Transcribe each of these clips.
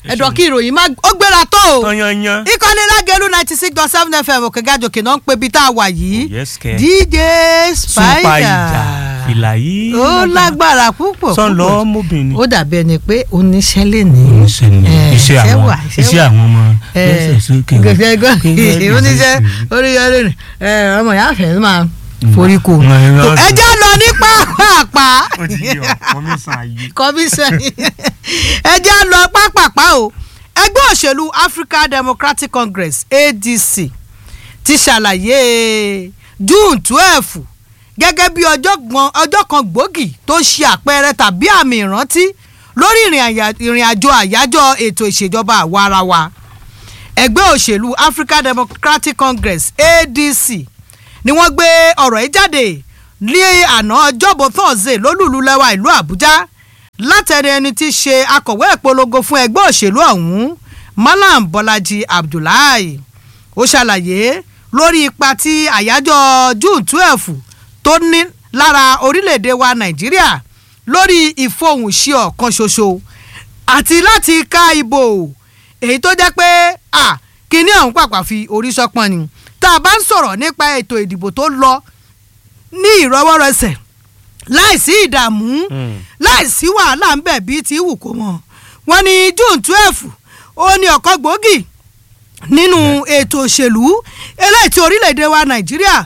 ẹ̀dọ̀ kí ìròyìn má ó gbéra tó o tanyanyan. ìkànnì lágẹ̀lú ninety six dot seven fm òkè gàjòkè náà ń pe ibi tá a wà yìí Oh, yes, kẹ́. dj Super spider ìjà fìlà yìí. ó lágbára púpọ̀ sọ́n lọ púpọ̀. mọ́bìnrin. ó dàbí ẹni pé oníṣẹ́ lè ní. iṣẹ́ ni Eh, iṣẹ́ àwọn wà, iṣẹ́ wà. àwọn ọmọ Eh, lẹ́sẹ̀ sókè. gẹ́gẹ́ Gẹ́gẹ́ oníṣẹ́ bí oníṣẹ́ lè ní ẹ, ọmọ ìyá àfẹ́ máa forí ko. Mm, ẹ, Tó, ẹ, ẹ jẹ́ lọ ní pàápàá ó ti yọ kọmíṣán ayé. commission ẹ jẹ́ lọ pápápá o ẹgbẹ́ òṣèlú African Democratic Congress ADC ti ṣàlàyé June twelve gẹ́gẹ́ bí ọjọ́ gbọ̀n- ọjọ́ kan gbòógì tó ṣe àpẹẹrẹ tàbí àmì ìrántí lórí ìrìn àyà- ìrìn àjò àyájọ́ ètò ìṣèjọba àwarawa ẹgbẹ́ òṣèlú African Democratic Congress ADC ni wọ́n gbé ọ̀rọ̀ yìí jáde ní àná ọjọ́bọ̀ thursday lólùlú lẹ́wà ìlú àbújá látẹ̀rẹ̀ ẹni tí í ṣe akọ̀wé ìpolongo fún ẹgbẹ́ òṣèlú ọ̀hún malam bọ́lájí abdullahi ó ṣàlàyé lórí ipa tí àyájọ́ june twelve tó ní lára orílẹ̀-èdè wa nàìjíríà lórí ìfohùnṣe ọ̀kan ṣoṣo àti láti ká ìbò èyí tó jẹ́ pé à kíní ọ̀hún pàpà fi orí sọ́pọ́n ni tá a bá ń sọ̀rọ̀ nípa ètò ìdìbò tó lọ ní ìrọwọ́rọsẹ̀ láìsí ìdààmú Mm. láìsí wàhálà ń bẹ̀ bíi ti wù kó mọ̀ wọ́n ní june twelve ó ní ọ̀kan gbòógì nínú ètò òṣèlú eléyìí tí orílẹ̀-èdè wa nàìjíríà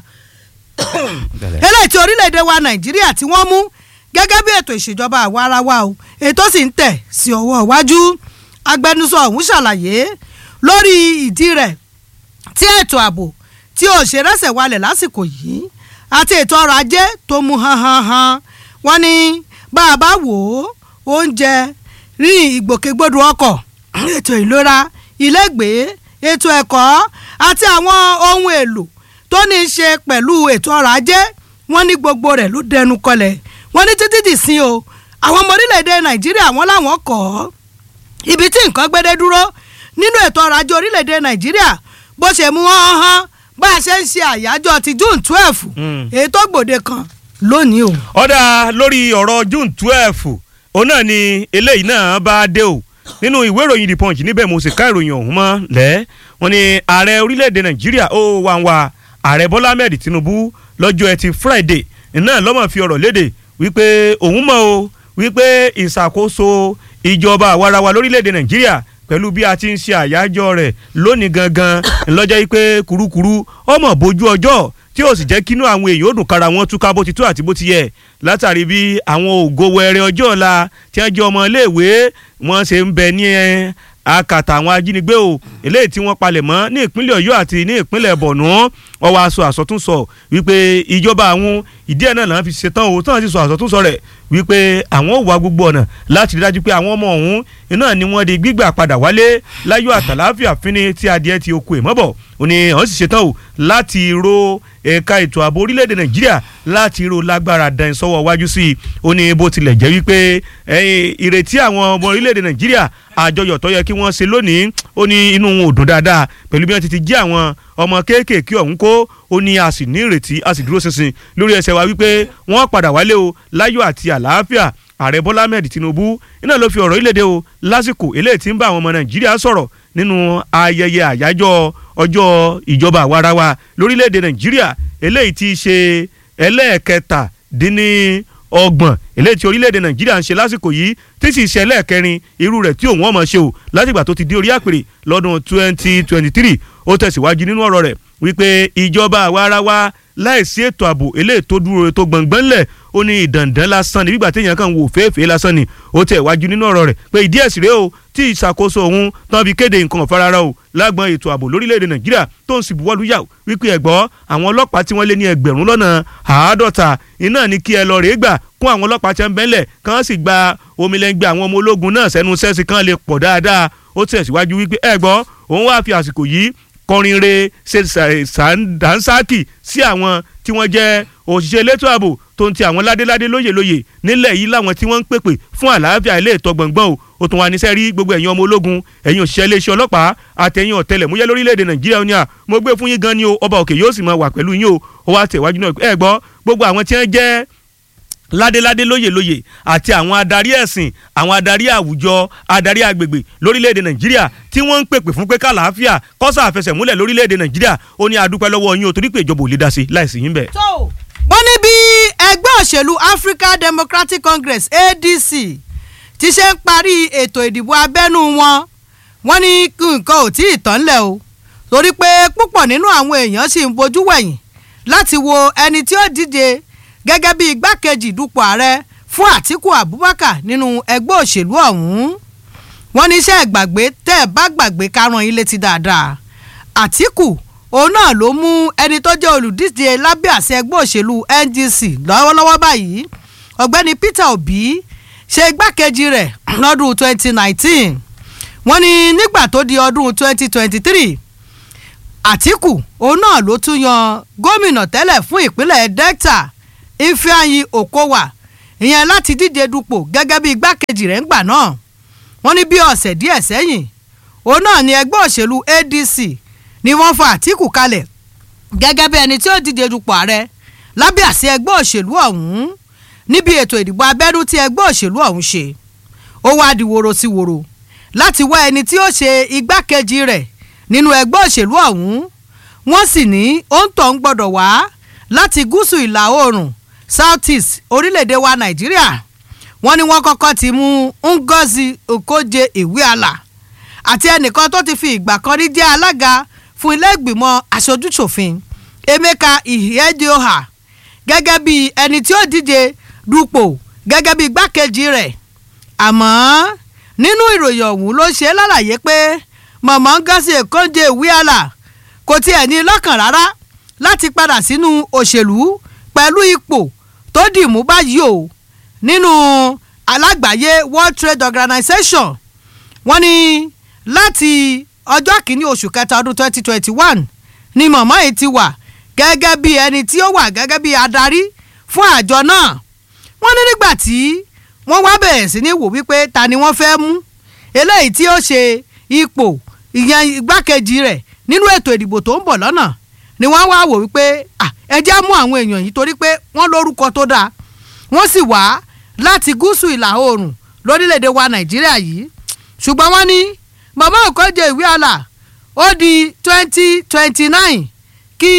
eléyìí tí orílẹ̀-èdè wa nàìjíríà tí wọ́n mú gẹ́gẹ́ bí ètò ìṣèjọba àwa ara wa o ètò sì ń tẹ̀ sí ọwọ́ iwájú agbẹnusọ ọ̀hún ṣàlàyé lórí ìdí rẹ̀ tí ètò ààbò tí ò ṣe rẹ́sẹ̀ walẹ̀ lásìkò yìí àti ètò ọrọ̀ ajé tó mú hanhanhan wọ́n ní bá a bá wò ó oúnjẹ rí ìgbòkègbodò ọkọ̀ ètò ìlera ilégbèé ètò ẹ̀kọ́ àti àwọn ohun èlò tó ní í ṣe pẹ̀lú ètò ọrọ̀ ajé wọ́n ní gbogbo rẹ̀ ló dẹnu kọlẹ̀ wọ́n ní títí dì sí o àwọn ọmọ orílẹ̀-èdè nàìjíríà wọ́n láwọn kọ̀ ọ́ ibi tí nǹkan gbédé dúró nínú ètò ọrọ̀ ajé orílẹ̀-èdè nàìjíríà bó ṣe mú hàn hàn bá a ṣe ń ṣe àyájọ́ ti june twelve Mm. èyí tó gbòde kan lónìí o. ọ̀dà lórí ọ̀rọ̀ june twelve òun náà ni eléyìí náà bá dé o nínú ìwé ìròyìn the punch níbẹ̀ mo sì ká ìròyìn ọ̀hún mọ́ lẹ́ wọ́n ní ààrẹ orílẹ̀-èdè nàìjíríà ó wà ń wa ààrẹ bọ́lá ahmed tinubu lọ́jọ́ ẹtì friday náà lọ́mọ̀ fi ọ̀rọ̀ léde wípé òun mọ̀ o wípé ìṣàkóso ìjọba àwarawa lórílẹ̀-èdè nàìjíríà pẹ̀lú bí a ti ń ṣe àyájọ́ rẹ̀ lónìí gangan ńlọ́jọ́ yìí pé kurukuru ọmọ bójú ọjọ́ tí ó sì jẹ́ kínú àwọn èèyàn ó dùn kára wọn túká bó ti tó àti bó ti yẹ látàrí bí àwọn ògo wẹrẹ ọjọ́ ọ̀la tí wọ́n jẹ́ ọmọ iléèwé wọ́n ṣe ń bẹ ní ẹ, akàtà àwọn ajínigbé o eléyìí tí wọ́n palẹ̀ mọ́ ní ìpínlẹ̀ ọ̀yọ́ àti ní ìpínlẹ̀ bọ̀nú wọ́n wá sọ àsọtúnsọ wípé ìjọba àwọn ìdí ẹ̀ náà làwọn fi ṣetán o tí wọ́n ti sọ àsọtúnsọ rẹ̀ wípé àwọn ò wá gbogbo ọ̀nà láti rí dájú pé àwọn ọmọ ọ̀hún iná ni wọ́n di gbígbà padà wálé láyọ̀ àtàláfíà fínni tí adìẹ ti oko ẹ̀ mọ́bọ̀ ó ní àwọn sì ṣetán o láti ro ẹ̀ka ètò ààbò orílẹ̀-èdè nàìjíríà láti ro lágbára dán sọ́wọ́ wájú sí i ó ní bó tilẹ̀ jẹ́ wípé ẹ̀yìn ìrètí àwọn ọmọ orílẹ̀-èdè nàìjíríà àjọyọ̀ tó yẹ kí wọ́n ṣe lónìí ó ní inú wọn ò dùn dáadáa pẹ̀lú bí wọ́n ti ti jí àwọn ọmọ kéékèèké ọ̀hún kó ó ní a sì ní ìrètí a sì dúró ṣinṣin lórí ẹsẹ̀ wa wípé wọ́n padà wálé o láyọ̀ àti àlàáfíà ààrẹ bọ́lá ahmed tinubu iná ló fi ọ̀rọ̀ ìlédè o lásìkò eléyìí tí ń bá àwọn ọmọ nàìjíríà sọ̀rọ̀ nínú ayẹyẹ àyájọ́ ọjọ́ ìjọba àwarawa lórílẹ̀‐èdè nàìjíríà eléyìí tí í ṣe ẹlẹ́ẹ̀kẹtàdínní ọgbọ̀n eléyìí tí orílẹ̀‐èdè nàìjíríà ń ṣe lásìkò yìí tí sì ṣe ẹlẹ́ẹ̀kẹrin irú rẹ̀ tí òun ọmọ ṣe o látìgbà tó ti di orí àpèrè lọ́dún twenty twenty three ó tẹ̀síwájú nínú ọ̀rọ̀ rẹ̀ wípé ìjọba àwarawa láìsí ètò ààbò eléyìí tó dúró tó gbọ̀ngbọ́n lẹ̀ ó ní ìdàndàn lásán ni bígbà téèyàn kàn wò fèèfèé lásán ni ó tẹ̀ wájú nínú ọ̀rọ̀ rẹ̀ pé ìdí ẹ̀sìn rèé o tí ìṣàkóso òun tán fi kéde nǹkan ọ̀farara o lágbọn ètò ààbò lórílẹ̀‐èdè nàìjíríà tó ń sì buwọ́lù yà wípé ẹ̀gbọ́ àwọn ọlọ́pàá tí wọ́n lé ní ẹgbẹ̀rún lọ́nà àádọ́ta iná ní kí ẹ lọ rèé gbà kún àwọn ọlọ́pàá tí wọ́n bẹ́ńlẹ̀ kán sì gba omilẹ́ngbẹ́ àwọn ọmọ ológun náà sẹ́nu sẹ́sì kan lè pọ̀ dáadáa ó tẹ̀síwájú wípé ẹ̀gbọ́ òun wá fi àsìkò yìí kọrin re ṣe sàǹsáàkì sí àwọn tí wọ́n jẹ́ òṣìṣẹ́ elétò ààbò tó ń ti àwọn ládéládé lóyè lóyè nílẹ̀ yìí láwọn tí wọ́n ń pèpè fún àlàáfíà ilé ìtọ́ gbọ̀ngbọ̀n o ó tún wá níṣẹ́ rí gbogbo ẹ̀yin ọmọ ológun ẹ̀yin òṣìṣẹ́ iléeṣẹ́ ọlọ́pàá àtẹ̀yìn ọ̀tẹlẹ̀múyẹ́ lórílẹ̀‐èdè nàìjíríà ó ní à mo gbé fún yín gan ni o ọba òkè yóò sì máa wà pẹ̀lú yín o ó wá tẹ̀wájú náà ẹ gbọ́ gbogbo àwọn tí wọ́n jẹ́ ládéládé lóyèlóyè àti àwọn adarí ẹ̀sìn àwọn adarí àwùjọ adarí agbègbè lórílẹ̀‐èdè nàìjíríà tí wọ́n ń pèpè fún pé kàlàáfíà kọ́sà àfẹsẹ̀múlẹ̀ lórílẹ̀‐èdè nàìjíríà ó ní adúpẹ́ lọ́wọ́ yín o torí pé ìjọba ò lè dá sí láìsí yín bẹ́ẹ̀. tó wọ́n ní bí ẹgbẹ́ òṣèlú African Democratic Congress ADC ti ṣe ń parí ètò ìdìbò abẹ́nú wọn wọ́n ní nǹkan ò tí ì tán lẹ̀ o torí pé púpọ̀ nínú àwọn èèyàn sì ń bojú wẹ̀yìn láti wo ẹni tí ó díje gẹ́gẹ́ bí igbákejì dupò ààrẹ fún Àtíkù Abubakar nínú ẹgbẹ́ òṣèlú ọ̀hún wọ́n ní iṣẹ́ ìgbàgbé tẹ́ ẹ bá gbàgbé kárán ilé ti dáadáa Àtíkù òun náà ló mú ẹni tó jẹ́ olùdíje lábẹ́ àṣẹ ẹgbẹ́ òṣèlú NDC lọ́wọ́lọ́wọ́ báyìí ọ̀gbẹ́ni Peter Obi ṣe igbákejì rẹ̀ lọ́dún 2019 wọ́n ní nígbà tó di ọdún 2023 Àtíkù òun náà ló tún yan gómìnà tẹ́lẹ̀ fún ìpínlẹ̀ Delta Ifeanyi Okowa ìyẹn láti díje dupò gẹ́gẹ́ bí igbákejì rẹ̀ ńgbà náà wọ́n ní bí ọ̀sẹ̀ díẹ̀ sẹ́yìn òun náà ni ẹgbẹ́ òṣèlú ADC ni wọ́n fa Àtíkù kalẹ̀ gẹ́gẹ́ bí ẹni tí ó díje dupò ààrẹ lábẹ́ àṣẹ ẹgbẹ́ òṣèlú ọ̀hún níbi ètò ìdìbò abẹ́nú tí ẹgbẹ́ òṣèlú ọ̀hún ṣe ó wá di woro sí woro láti wá ẹni tí ó ṣe igbákejì rẹ̀ nínú ẹgbẹ́ òṣèlú ọ̀hún wọ́n sì ní òǹtọ̀ ń gbọ́dọ̀ wá láti gúúsù ìlà oòrùn south east orílẹ̀-èdè wa nàìjíríà wọ́n ní wọ́n kọ́kọ́ ti mú Ngozi Okonjo Iweala àti ẹnìkan tó ti fi ìgbà kan rí jẹ́ alága fún ilé ìgbìmọ̀ aṣojúṣòfin Emeka Ihedioha gẹ́gẹ́ bí ẹni tí ó díje dupò gẹ́gẹ́ bí igbákejì rẹ̀ àmọ́ nínú ìròyìn ọ̀hún ló ṣe lálàyé pé mọ̀mọ́ Ngozi Okonjo Iweala kò tiẹ̀ ní lọ́kàn rárá láti padà sínú òṣèlú pẹ̀lú ipò tó dì mú báyìí o nínú alágbàáyé World Trade Organization wọ́n ní láti ọjọ́ kìíní oṣù kẹta ọdún 2021 ni mọ̀mọ́ yìí ti wà gẹ́gẹ́ bí ẹni tí ó wà gẹ́gẹ́ bí adarí fún àjọ náà wọ́n ní nígbà tí wọ́n wá bẹ̀rẹ̀ sí ní wò wípé ta ni wọ́n fẹ́ mú eléyìí tí ó ṣe ipò ìyẹn igbákejì rẹ̀ nínú ètò ìdìbò tó ń bọ̀ lọ́nà ni wọ́n wá wò wípé ẹ jẹ́ mú àwọn èèyàn yìí torí pé wọ́n lórúkọ tó dáa wọ́n sì wá láti gúúsù ìlà oòrùn lórílẹ̀‐èdè wa nàìjíríà yìí ṣùgbọ́n wọ́n ní màmá Okonjo Iweala ó di twenty twenty nine kí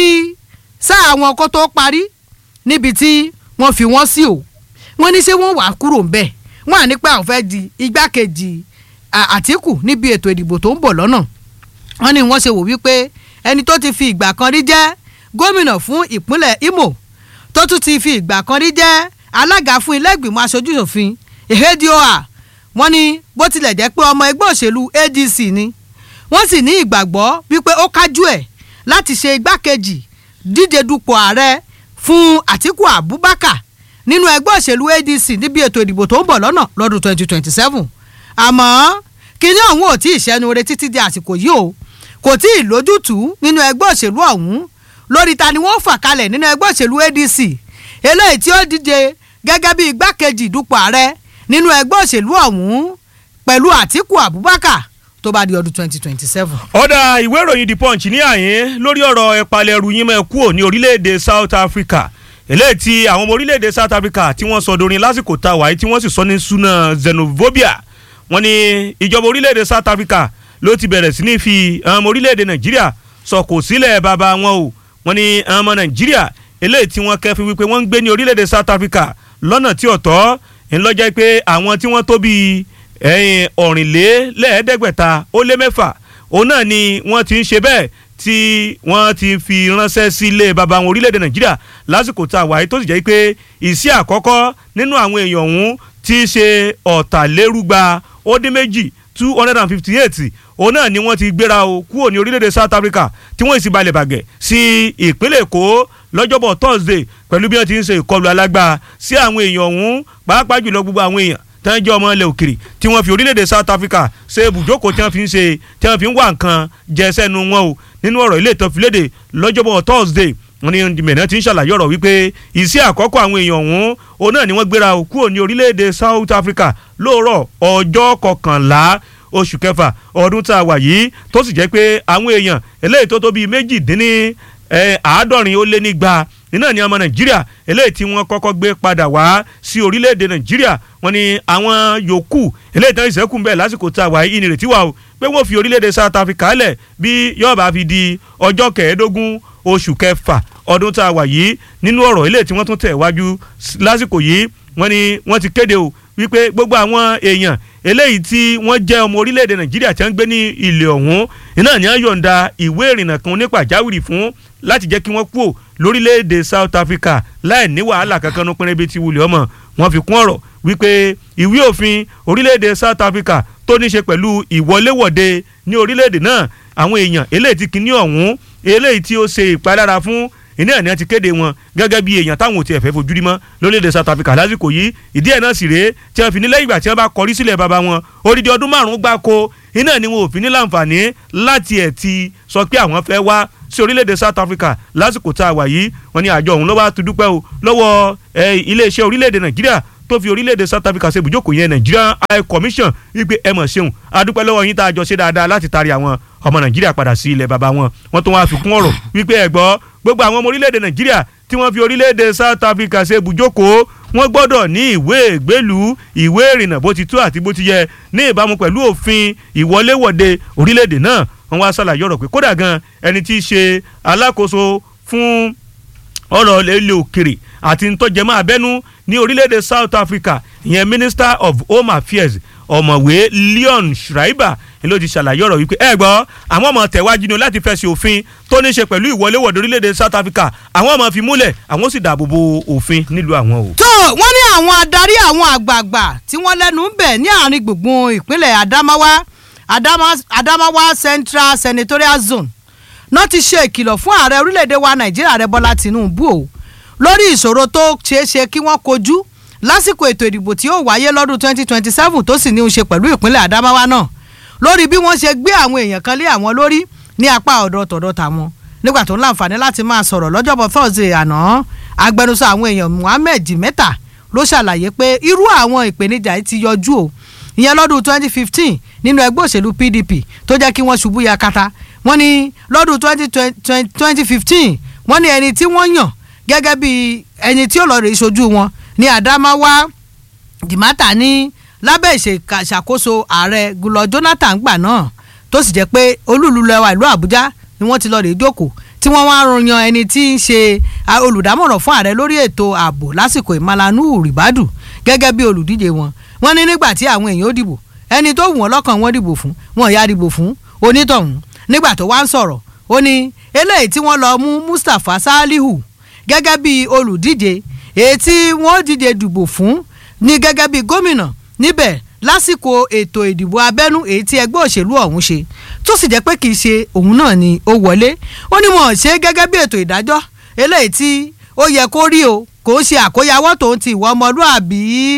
sáà wọn kó tó parí níbi tí wọ́n fi wọ́n sí o wọ́n ní ṣé wọ́n wàá kúrò ńbẹ̀ wọ́n à ní pé àwọn fẹ́ di igbákejì Àtíkù níbi ètò ìdìbò tó ń bọ̀ lọ́nà wọ́n ní wọ́n ṣe wò wípé ẹni tó ti fi ìgbà kan rí jẹ́ gómìnà fún ìpínlẹ̀ Imo tó tún ti fi ìgbà kan rí jẹ́ alága fún ilé ìgbìmọ̀ aṣojúṣòfin Ihedioha wọ́n ní bó tilẹ̀ jẹ́ pé ọmọ ẹgbẹ́ òṣèlú ADC ni wọ́n sì ní ìgbàgbọ́ wípé ó kájú ẹ̀ láti ṣe igbákejì díje dupò ààrẹ fún Àtíkù Abubakar nínú ẹgbẹ́ òṣèlú ADC níbi ètò ìdìbò tó ń bọ̀ lọ́nà lọ́dún 2027 àmọ́ kíní ọ̀hún ò tí ì ṣẹ́nu re títí di àsìkò yìí o kò tí ì lójútùú nínú ẹgbẹ́ òṣèlú ọ̀hún lórí ta ni wọ́n fà kalẹ̀ nínú ẹgbẹ́ òṣèlú ADC eléyìí tí ó díje gẹ́gẹ́ bí igbákejì dupò ààrẹ nínú ẹgbẹ́ òṣèlú ọ̀hún pẹ̀lú Àtíkù Abubakar tó bá di ọdún twenty twenty seven. ọ̀dà ìwé ìròyìn The Punch ní àyín lórí ọ̀rọ̀ ẹ̀pàlẹ̀ ẹrù yín mẹ́ kúrò ní orílẹ̀-èdè South Africa eléyìí tí àwọn ọmọ orílẹ̀-èdè South Africa tí wọ́n sọ dorin lásìkò tá a wáyé tí wọ́n sì sọ ní suna xenophobia wọ́n ní ìjọba orílẹ̀-èdè South Africa ló ti bẹ̀rẹ̀ sí ní fi àwọn ọmọ orílẹ̀-èdè Nàìjíríà sọ̀kò sílẹ̀ bàbá wọn o wọ́n ní àwọn ọmọ Nàìjíríà eléyìí tí wọ́n kẹ́fín wípé wọ́n ń gbé ní orílẹ̀-èdè South Africa lọ́nà tí ọ̀tọ̀ ńlọ́jẹ́ pé àwọn tí wọ́n tó bíi ẹ̀yìn ọ̀rìnlélẹ́ẹ̀ẹ́dẹ́gbẹ̀ta ó lé mẹ́fà òun náà ni wọ́n ti ń ṣe bẹ́ẹ̀ tí wọ́n ti fi ránṣẹ́ sí ilé baba wọn orílẹ̀-èdè nàìjíríà lásìkò tá a wáyé tó sì jẹ́ pé ìsí àkọ́kọ́ nínú àwọn èèyàn ọ̀hún ti ṣe ọ̀tàlérúgba ó dín méjì two hundred and fifty eight òun náà ni wọ́n ti gbéra o kúrò ní orílẹ̀-èdè South Africa tí wọ́n sì balẹ̀ bàgẹ́ sí ìpínlẹ̀ Èkó lọ́jọ́bọ̀ Thursday pẹ̀lú bí wọ́n ti ń ṣe ìkọlù alágbá sí àwọn èèyàn ọ̀hún pàápàá jùlọ gbogbo àwọn èèyàn tán jẹ́ ọmọ ilẹ̀ òkèrè tí wọ́n fi orílẹ̀-èdè South Africa ṣe ibùjókòó tí wọ́n fi ń ṣe tí wọ́n fi ń wá nǹkan jẹ sẹ́nu wọn o nínú ọ̀rọ̀ ilé ìtàn fìlédè lọ́jọ́bọ̀ Thursday wọ́n ní mẹ̀nà ti ń ṣàlàyé ọ̀rọ̀ wípé ìsí àkọ́kọ́ àwọn èèyàn ọ̀hún òun náà ni wọ́n gbéra kúrò ní orílẹ̀-èdè South Africa lóòrọ̀ ọjọ́ kọkànlá oṣù kẹfà ọdún tá a wà yìí tó sì jẹ́ pé àwọn èèyàn eléyìí tó tó bíi méjìdínní àádọ́rin ó lé nígba nínà ní ọmọ nàìjíríà eléyìí tí wọ́n kọ́kọ́ gbé padà wá sí orílẹ̀-èdè nàìjíríà wọ́n ní àwọn yòókù eléyìí tán ìṣẹ́kù ń bẹ̀ lásìkò tá a wà yìí ìnìrètí wà o pé wọ́n fi orílẹ̀-èdè south africa lẹ̀ bí yóò bá fi di ọjọ́ kẹẹ̀ẹ́dógún oṣù kẹfà ọdún tá a wà yìí nínú ọ̀rọ̀ eléyìí tí wọ́n tún tẹ̀ wájú lásìkò yìí wọ́n ní wọ́n ti kéde o wípé gbogbo àwọn èèyàn eléyìí tí wọ́n jẹ́ ọmọ orílẹ̀-èdè nàìjíríà tí wọ́n ń gbé ní ilẹ̀ ọ̀hún iná ní wọ́n yọ̀ǹda ìwé ìrìnnà kan ní pàjáwìrì fún láti jẹ́ kí wọ́n kúrò lórílẹ̀-èdè south africa láì ní wàhálà kankan ní pínrẹ́ bíi ti wulẹ̀ ọmọ wọ́n fi kún ọ̀rọ̀ wípé ìwé òfin orílẹ̀-èdè south africa tó ní ṣe pẹ̀lú ìwọléwọ̀de ní orílẹ̀-èdè náà àwọn èèyàn eléyìí tí kìíní ọ̀hún eléyìí tí ó ṣe ìpalára fún iná ẹ̀ ní wọ́n ti kéde wọn gẹ́gẹ́ bí èèyàn táwọn ò tiẹ̀ fẹ́ fojú rí mọ́ lórílẹ̀‐èdè South Africa lásìkò yìí ìdí ẹ̀ náà sì rèé tí wọ́n fi ní lẹ́yìn ìgbà tí wọ́n bá kọrí sílẹ̀ bàbá wọn odidi ọdún márùn-ún gbáko iná ni wọn ò fi ní láǹfààní láti ẹ̀ ti sọ pé àwọn fẹ́ wá sí orílẹ̀‐èdè South Africa lásìkò tá a wà yìí wọ́n ní àjọ òun ló wá tu dúpẹ́ o lọ́wọ́ iléeṣẹ́ orílẹ̀‐èdè Nàìjíríà tó fi orílẹ̀-èdè South Africa ṣe ibùjókòó yẹn Nigerian High Commission wípé ẹ mọ̀ ṣeun adúpẹ́ lọ́wọ́ yín tá a jọ ṣe dáadáa láti taari àwọn ọmọ Nàìjíríà padà sí ilẹ̀ bàbá wọn wọ́n tún wá fi kún ọ̀rọ̀ wípé ẹ gbọ́ gbogbo àwọn ọmọ orílẹ̀-èdè Nàìjíríà tí wọ́n fi orílẹ̀-èdè South Africa ṣe ibùjókòó wọ́n gbọ́dọ̀ ní ìwé ìgbélú ìwé ìrìnnà bó ti tó àti bó ti yẹ ní ìbámu pẹ̀lú òfin ìwọléwọ̀de orílẹ̀-èdè náà wọ́n wá ṣàlàyé ọ̀rọ̀ pé kódà gan ẹni tí í ṣe alákòóso fún ọ̀rọ̀ ilé òkèrè àti ntọ́jẹmọ́ abẹ́nú ní orílẹ̀-èdè South Africa ìyẹn Minister of Home Affairs ọ̀mọ̀wé Leon Schreiber ni ló ti ṣàlàyé ọ̀rọ̀ wípé ẹ gbọ́ àwọn ọmọ tẹ̀wájú ni láti fẹ̀sẹ̀ òfin tó ní ṣe pẹ̀lú ìwọléwọ̀de orílẹ̀-èdè South Africa àwọn ọmọ fi múlẹ̀ àwọn sì dáàbò bo òfin nílùú àwọn o. tó wọ́n ní àwọn adarí àwọn àgbààgbà tí wọ́n lẹ́nu ń bẹ̀ ní àárín gbùngbùn ìpínlẹ̀ Adamawa Adamawa Central Senatorial Zone náà ti ṣe ìkìlọ̀ fún ààrẹ orílẹ̀-èdè wa Nàìjíríà rẹ Bọ́lá Tinubu o lórí ìṣòro tó ṣeé ṣe kí wọ́n kojú lásìkò ètò ìdìbò tí ó wáyé lọ́dún 2027 tó sì ní í ṣe pẹ̀lú ìpínlẹ̀ Adamawa náà lórí bí wọ́n ṣe gbé àwọn èèyàn kan lé àwọn lórí ní apá ọ̀dọ̀ tọ̀dọ̀ tàwọn nígbà tó ń láǹfààní láti máa sọ̀rọ̀ lọ́jọ́bọ̀ Thursday àná agbẹnusọ àwọn èèyàn Muhammed Jimeta ló ṣàlàyé pé irú àwọn ìpèníjà yìí ti yọjú o ìyẹn lọ́dún 2015 nínú ẹgbẹ́ òṣèlú PDP tó jẹ́ kí wọ́n ṣubú yakata wọ́n ní lọ́dún 2015 wọ́n ní ẹni tí wọ́n yàn gẹ́gẹ́ bí ẹni tí ó lọ rè ṣojú wọn ní Adamawa Jimata ní lábẹ́ ìṣàkóso ààrẹ Goodluck Jonathan gbà náà tó sì jẹ́ pé olúùlú lẹ́wà ìlú Àbújá ni wọ́n ti lọ rè jókòó tí wọ́n wá yan ẹni tí ń ṣe olùdámọ̀ràn fún ààrẹ lórí ètò ààbò lásìkò ìmalanu ribadu gẹ́gẹ́ bí olùdíje wọn wọ́n ní nígbà tí àwọn èèyàn ó dìbò ẹni tó wù wọ́n lọ́kàn wọ́n dìbò fún wọn ìyá dìbò fún onítọ̀hún nígbà tó wá ń sọ̀rọ̀ ó ní eléyìí tí wọ́n lọ mú Mustapha Salihu gẹ́gẹ́ bí olùdíje èyí tí wọ́n díje dìbò fún ní gẹ́gẹ́ bí gómìnà níbẹ̀ lásìkò ètò ìdìbò abẹ́nú èyí tí ẹgbẹ́ òṣèlú ọ̀hún ṣe tó sì jẹ́ pé kì í ṣe òun náà ni ó wọlé ó ní wọn ṣe gẹ́gẹ́ bí ètò ìdájọ́ eléyìí tí ó yẹ kó rí o kò ń ṣe àkóyawọ́ tòun ti ìwà ọmọlúàbí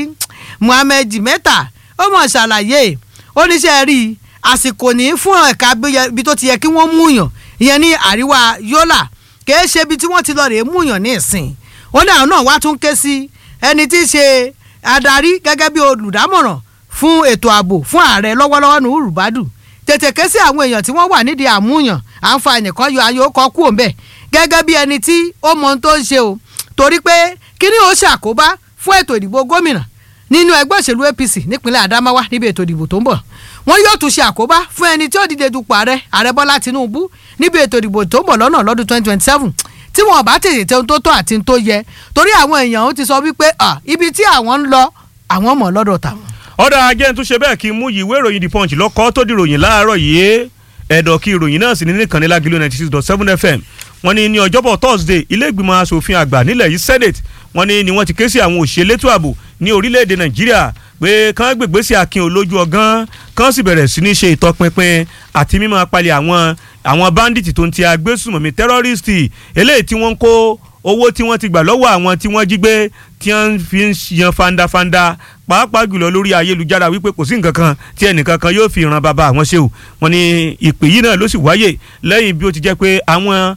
Muhammed Mẹ́ta ó mọ̀ ṣàlàyé oníṣẹ́ rí àsìkò ní fún ẹ̀ka bí tó ti yẹ kí wọ́n múyàn ìyẹn ní àríwá Yólà kìí ṣe ibi tí wọ́n ti lọ rèé múyàn ní ìsìn ó ní àwọn náà wá tún ké sí ẹni tí í ṣe adarí gẹ́gẹ́ bí olùdámọ̀ràn fún ètò ààbò fún ààrẹ lọ́wọ́lọ́wọ́ ní urubadu tètè ké sí àwọn èèyàn tí wọ́n wà nídìí àmúyàn àǹfààní kan yọ ayọ̀ kọ́ kú òǹbẹ̀ gẹ́gẹ́ bí ẹni tí ó mọ ohun tó ń ṣe o torí pé kíní ó ṣàkóbá fún ètò ìdìbò gómìnà nínú ẹgbẹ́ òṣèlú APC nípínlẹ̀ Adamawa níbi ètò ìdìbò tó ń bọ̀ wọ́n yóò tún ṣe àkóbá fún ẹni tí ó dìde dupò ààrẹ ààrẹ Bọ́lá Tinubu níbi ètò ìdìbò tó ń bọ̀ lọ́nà lọ́dún 2027 tí wọn bá tètè tẹ ohun tó tọ́ àti ohun tó yẹ torí àwọn èèyàn ó ti sọ wípé ibi tí àwọn ń lọ àwọn mọ̀ lọ́dọ̀ tàwọn. ọ̀dà ajẹ́ tún ṣe bẹ́ẹ̀ kí n mú ìwé ìròyìn The Punch lọ́kọ́ tó di ìròyìn láàárọ̀ yìí ẹ̀dọ̀ kí ìròyìn náà sì ní nìkànnì Lágìlú ninety six dot seven FM wọ́n ní ní ọjọ́bọ̀ Thursday ilé ìgbìmọ̀ asòfin àgbà nílẹ̀ yìí Senate wọ́n ní ni wọ́n ti ké sí àwọn òṣèlétò ààbò ní orílẹ̀-èdè Nàìjíríà pé kán gbègbè sí akin olójú ọgán kán sì bẹ̀rẹ̀ sí ní ṣe ìtọpinpin àti mímọ́ apalẹ̀ àwọn àwọn bandits tó ń ti agbésùmọ̀mí tẹ́rọ́rìstì eléyìí tí wọ́n ń kó owó tí wọ́n ti gbà lọ́wọ́ àwọn tí wọ́n jí gbé tí wọ́n fi ń yan fandafanda pàápàá jùlọ lórí ayélujára wípé kò sí nǹkan kan tí ẹnìkan kan yóò fi ran bàbá àwọn ṣe o wọ́n ní ìpè yìí náà ló sì wáyè lẹ́yìn bí ó ti jẹ́ pé àwọn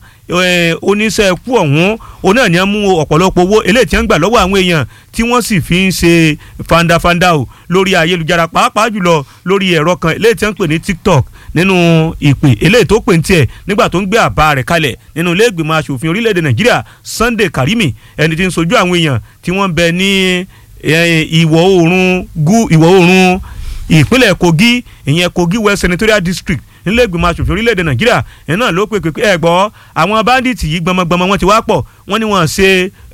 oníṣẹ́ ẹkú ọ̀hún òun náà ni wọ́n mú ọ̀pọ̀lọpọ̀ owó eléyìí tí wọ́n gbà lọ́wọ́ àwọn èèyàn tí wọ́n sì fi ń ṣe fandafanda o lórí ayélujára pàápàá jùlọ lórí ẹ̀rọ kan eléyìí tí wọ́n ń pè ní TikTok nínú ìpè eléyìí tó pè ń tiẹ̀ nígbà tó ń gbé àbá rẹ̀ kalẹ̀ nínú ilé ìgbìmọ̀ asòfin orílẹ̀-èdè nàìjíríà sunday karimi ẹni tí ń sojú àwọn èèyàn tí wọ́n ń bẹ ní ìwọ̀ oòrùn ìwọ̀ oòrùn ìpínlẹ̀ kogi ìyẹn kogi west senatorial district nílé ìgbìmọ̀ asòfin orílẹ̀-èdè nàìjíríà ẹ̀ náà ló pè pé ẹ gbọ́ àwọn báńdíìtì yìí gbọmọgbọmọ wọn ti wá pọ̀ wọ́n ní wọ́n ṣe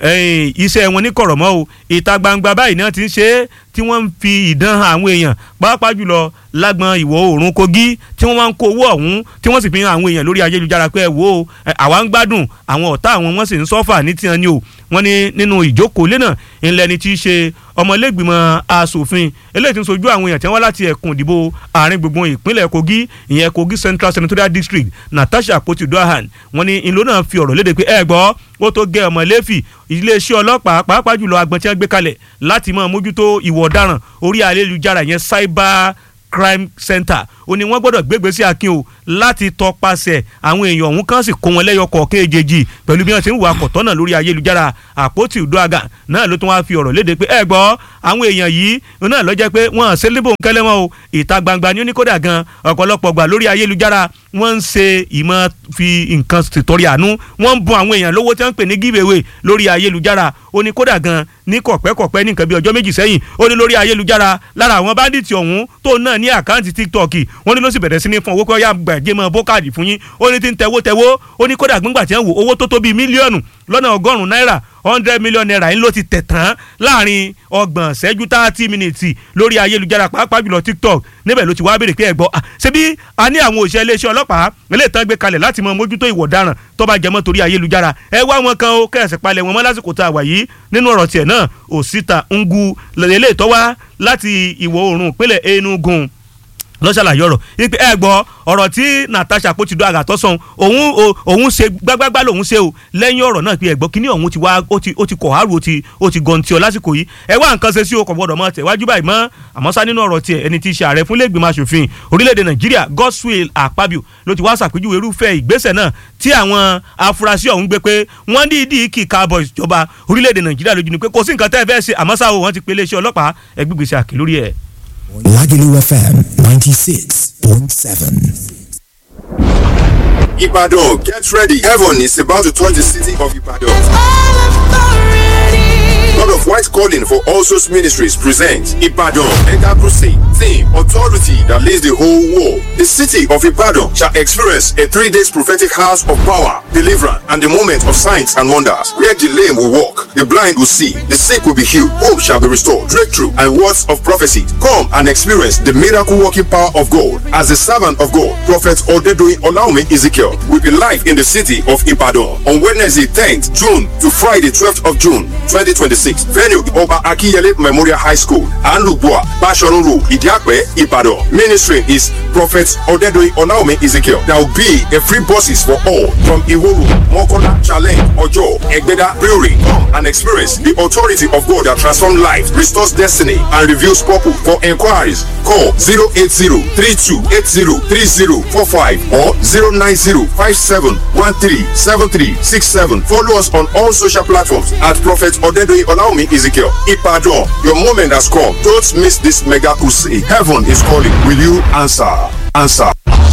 iṣẹ́ wọn ní kọ̀rọ̀mọ́ o ìta gbangba báyìí náà ti ń ṣe é tí wọ́n ń fi ìdán àwọn èèyàn pàápàá jùlọ lágbọn ìwọ̀ oòrùn kogi tí wọ́n máa ń kó owó ọ̀hún tí wọ́n sì fi hàn àwọn èèyàn lórí ayélujára pé ẹ wo àwa ń gbádùn àwọn ọ̀tá àwọn wọ́n sì ń sọ́fà ní tiẹ̀ ni o wọ́n ní nínú ìjókòó lẹ́nà ńlẹ́ni tí í ṣe ọmọlẹ́gbìmọ̀ asòfin eléyìí tí ń sojú àwọn èèyàn tí wọ́n wá láti ẹkùn ìdìbò àárín gbùngbùn ìpínlẹ̀ kogi ìyẹn kogi central senatorial district natasha akpoti dohan wọ́n ní ìlú náà fi ọ̀rọ̀ léde pé ẹ gbọ́ ó tó gẹ ọmọ lẹ́fì iléeṣẹ́ ọlọ́pàá pàápàá jùlọ agbọ̀n tí wọ́n gbé kalẹ̀ láti máa mójútó ìwà ọ̀daràn orí ayélujára yẹn cyber crime center ó ní wọ́n gbọ́dọ̀ gbégbé sí akin o láti tọpasẹ̀ àwọn èèyàn ọ̀hún kan sì kó wọn lẹ́yọ kọ̀ọ̀kan èjèèjì pẹ̀lú bí wọ́n ti ń wà kọ̀tọ́nà lórí ayélujára àpótí ìdúràgà náà ló tún wá fi ọ̀rọ̀ léde pé ẹ gbọ́ àwọn èèyàn yìí náà ló jẹ́ pé wọ́n ṣe níbò ńkẹ́lẹ́ wọn o ìta gbangba ní oníkódà gan ọ̀pọ̀lọpọ̀ gbà lórí ayélujára wọ́n ń ṣe ìmọ̀ fi nǹkan ṣètọ́rí àánú wọ́n ń bun àwọn èèyàn lówó tí wọ́n ń pè ní giveaway lórí ayélujára oníkódà gan ní kọ̀pẹ́kọ̀pẹ́ ní nǹkan bí ọjọ́ méjì sẹ́yìn ó ní lórí ayélujára lára àwọn báńdíìtì ọ̀hún tó náà ní àkáǹtì tiktok wọ́n ní ló sì bẹ̀rẹ̀ sí ní fún owó pé ọ̀yà gbàjẹ́ mọ́ bókàdì fún yín ó ní tí ń tẹ̀wó tẹ̀wó ó ní kódà gbígbà tí wọ́n wò owó tó tó bíi mílíọ̀nù lọ́nà ọgọ́rùn-ún náírà hundred million naira yín ló ti tẹ̀ tán láàrin ọgbọ̀n ṣẹ́jú thirty minutes lórí ayélujára pàápàá jùlọ tiktok níbẹ̀ ló ti wá béèrè pé ẹ gbọ́ ṣebí a ní àwọn òṣìṣẹ́ iléeṣẹ́ ọlọ́pàá ilé ìtàn gbé kalẹ̀ láti mọ mójútó ìwọ̀ ọ̀daràn tó bá jẹmọ́ torí ayélujára ẹ wá wọn kan ó kẹ̀sì palẹ̀ wọn mọ́ lásìkò tá a wà yìí nínú ọ̀rọ̀ tiẹ̀ náà òsítà ngu lẹ́lẹ́ ìtọ́wá láti ìwọ̀ oòrùn ìpínlẹ̀ enugu lọ́sàlàyé ọ̀rọ̀ ipe ẹ gbọ́ ọ̀rọ̀ tí natasha kò ti do àgàtọ́ sọ̀hún òun òun ṣe gbágbágbá lòun ṣe o lẹ́yìn ọ̀rọ̀ náà pé ẹ gbọ́ kíní ọ̀hún ti wá ó ti ó ti kọ̀ àrùn ó ti ó ti gọ̀ǹtì ọ lásìkò yìí ẹ wá nǹkan ṣe sí o kò gbọdọ̀ mọ́ tẹ̀ wájú báyìí mọ́ àmọ́ sá nínú ọ̀rọ̀ tiẹ̀ ẹni tí í ṣe ààrẹ fún lẹ́gbìmọ̀ asòfin orílẹ̀-èdè nàìjíríà godswill akpabio ló ti wá ṣàpèjúwe irúfẹ́ ìgbésẹ̀ náà tí àwọn afurasí ọ̀hún gbé pé wọ́n ní ìdí kì í káàbọ̀ ìjọba orílẹ̀-èdè nàìjíríà lójú ni pé kò sí nǹkan tẹ́ ẹ fẹ́ ṣe àmọ́ sáà wọ́n ti pe iléeṣẹ́ ọlọ́pàá ẹgbẹ́gbèsè àkè lórí ẹ̀. Lagelu FM 96.7. Ibadan, get ready. Heaven is about to touch the city of Ibadan. God of White Calling for All Souls Ministries presents Ibadan Enter Crusade. Theme Authority that leads the whole world. The city of Ibadan shall experience a three days prophetic house of power, deliverance, and the moment of signs and wonders. Where the lame will walk, the blind will see, the sick will be healed, hope shall be restored, breakthrough, and words of prophecy. Come and experience the miracle working power of God. As the servant of God, Prophet Odedoyin Olaume Ezekiel will be live in the city of Ibadan on Wednesday 10th June to Friday 12th of June 2026. Venue Oba Akiyele Memorial High School, Anlubua, Bashorun Road, Idiakwe, Ibadan. Ministry is Prophet Odedoyin Olaume Ezekiel. There will be a free buses for all from Iworu, Mokola, Challenge, Ojo, Egbeda, Brewery. Come and experience the authority of God that transforms life, restores destiny, and reveals purpose. For inquiries, call 080-3280-3045 or 090-5713-7367. Follow us on all social platforms at Prophet Odedoyin Olaume Ezekiel. Ipadon, your moment has come. Don't miss this mega crusade. Heaven is calling. Will you answer? Answer.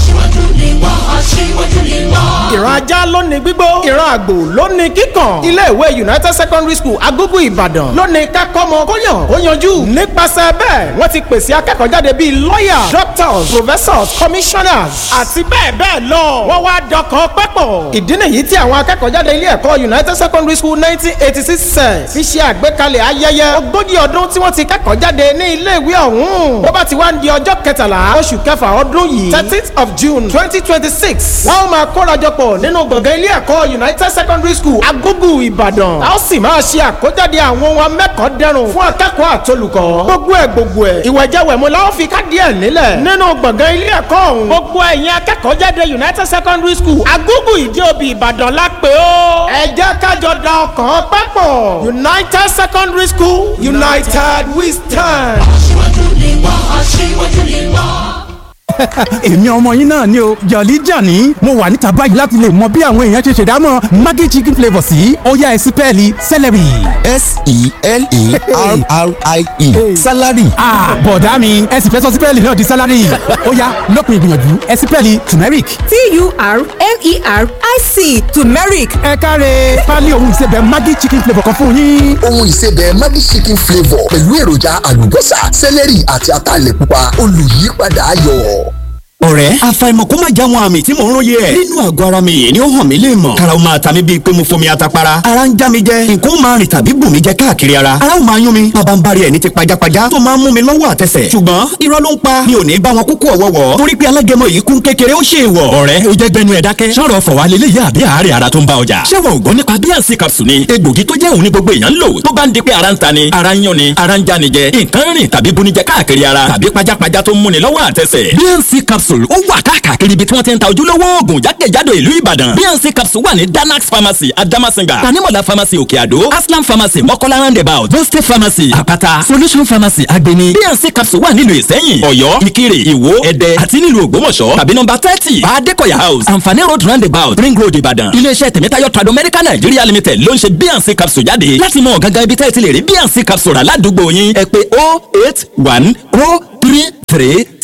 ìran ajá ló ní gbígbó ìran àgbò ló ní kíkàn ilé ìwé united secondary school agogo ìbàdàn ló ní kákọ́mọ kóyàn ó yanjú nípasẹ̀ bẹ́ẹ̀ wọ́n ti pèsè akẹ́kọ̀ọ́ jáde bíi lawyer doctors professors commissioners àti bẹ́ẹ̀ bẹ́ẹ̀ lọ wọ́n wá dọkàn pẹ́pọ̀ ìdí nìyí tí àwọn akẹ́kọ̀ọ́ jáde ilé ẹ̀kọ́ united secondary school nineteen eighty six cent fi ṣe àgbékalẹ̀ ayẹyẹ ogójì ọdún tí wọ́n ti kẹ́kọ̀ọ́ jáde ní ilé ìwé ọ̀hún bó bá ti wá ń di ọjọ́ kẹtàlá oṣù kẹfà ọdún yìí thirteenth of june twenty twenty six wọ́n máa kórajọpọ̀ nínú gbọ̀ngàn ilé ẹ̀kọ́ united secondary school agogo ìbàdàn a ó sì máa ṣe àkójáde àwọn ohun amẹ́kọ̀ọ́dẹ́rùn fún akẹ́kọ̀ọ́ àtolùkọ́ gbogbo ẹ̀ gbogbo ẹ̀ ìwẹ̀jẹ̀wẹ̀mú la ó fi kádìí ẹ̀ nílẹ̀ nínú gbọ̀ngàn ilé ẹ̀kọ́ ọ̀hún gbogbo ẹ̀yin akẹ́kọ̀ọ́ jáde united secondary school agogo ìdí òbí ìbàdàn la pè ó ẹ jẹ́ kájọ da ọkàn papọ̀ united secondary school united we stand. aṣíwájú ni wọ́n aṣíwájú ni wọ́n èmi ọmọ yín náà ni o jọ̀lí jàní mo wà níta báyìí láti lè mọ bí àwọn èèyàn ṣe ṣèdámọ̀ maggi chicken flavour sí ọ̀yá ẹ̀sìn pẹ́ẹ́lí celery. s-e-l-e-r-r-i-e salary. bọ̀dá mi ẹ sì fẹ́ sọ sípẹ́ẹ̀lì náà di salary ọ̀yá lópin ìgbìyànjú ẹ̀sìn pẹ́ẹ́lì turmeric. t-u-r-m-e-r-i-c turmeric ẹ káre pálí ohun ìsebẹ̀ maggi chicken flavour kan fún yín. ohun ìsebẹ̀ Maggi chicken flavour pẹ̀lú èròjà àlùbọ́sà sẹ́lẹ̀rì àti ataalẹ̀ pupa olùyípadà ayọ̀. ọ̀rẹ́ àfàìmọ̀ kó má já wọn àmì tí mò ń róye ẹ̀ nínú àgọ́ ara mi yìí ni ó hàn mí lè mọ̀ kára ó máa ta mí bíi pé mo fomi atapara ara ń já mi jẹ nǹkan ó máa rìn tàbí bù mí jẹ káàkiri ara ara ó máa yún mi bàbá ń bari ẹ̀ ní ti pajápajá tó máa ń mú mi lọ́wọ́ àtẹsẹ̀ ṣùgbọ́n irọ́ ló ń pa mi ò ní bá wọn kúkú ọ̀wọ́wọ́ torí pé alágẹmọ yìí kún kékeré ó ṣe ìwọ̀ ọ̀rẹ́ ó jẹ́ gbẹnu ẹ̀ dákẹ́ sọ̀rọ̀ fọ̀wá lélẹ́yìí àbí àárẹ̀ ara tó ń bá ọjà ṣé wọn ò gbọ́ nípa bíànsì capsule ni egbògi tó jẹ́ òun ní gbogbo èèyàn ń lò tó bá ń di pé ara ń ta ni ara ń yún ni ara ń já ni jẹ nǹkan rìn tàbí bunijẹ káàkiri ara tàbí pajápajá tó ń múni lọ́wọ́ àtẹsẹ̀ bíànsì capsule ó wà káàkiri ibi tí wọ́n ti ń ta ojúlówó oògùn jákèjádò ìlú ìbàdàn bíànsì capsule wà ní danax pharmacy adamasinga tanimola pharmacy òkè àdó aslam pharmacy mọ́kọ́lá roundabout boste pharmacy àpáta solution pharmacy agbeni bíànsì capsule wà nílùú ìsẹ́yìn ọ̀yọ́ ìkirè ìwó ẹdẹ àti nílùú ògbómọ̀ṣọ́ tàbí nọ́mbà thirty adékọ̀yà house àǹfààní road roundabout ring road ìbàdàn iléeṣẹ́ tèmítáyọ̀ trado medical nigeria limited ló ń ṣe bíànsì capsule jáde láti mọ gangan ibi tẹ́ẹ̀ ti lè rí bíànsì capsule rà ládùúgbò yín ẹ pé oh eight one oh three three